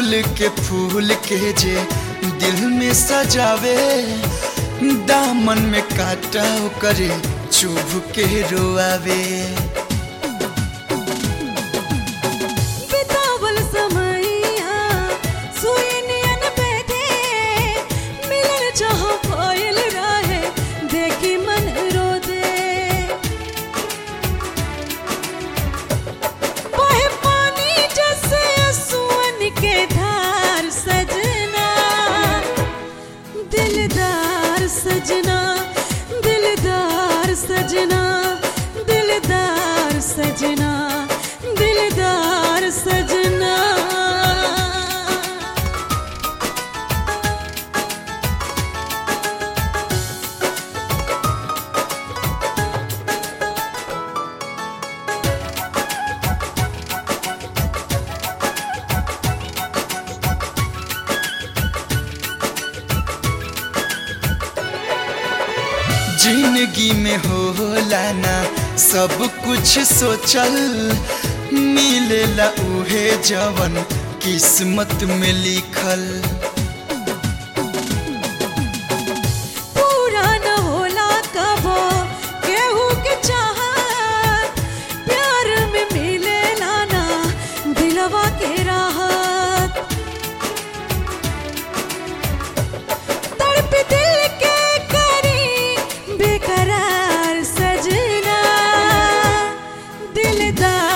फूल के फूल के जे दिल में सजावे दामन में काटा करे चुभ के रोआवे बितावल समैया सुई नियन बैठे मिलन जहाँ पायल रहे देखी मन रो दे बहे पानी जैसे सुअन के धार सजना दिलदार सजना दिलदार सजना दिलदार सजना दिलदार सजना जिंदगी में होला ना सब कुछ सोचल मिलेला उहे जवन किस्मत में लिखल पूरा न होला कबो केहू के चाहत प्यार में मिले लाना दिलवा के राहत तड़प दिल के करी बेकरार सजना दिलदार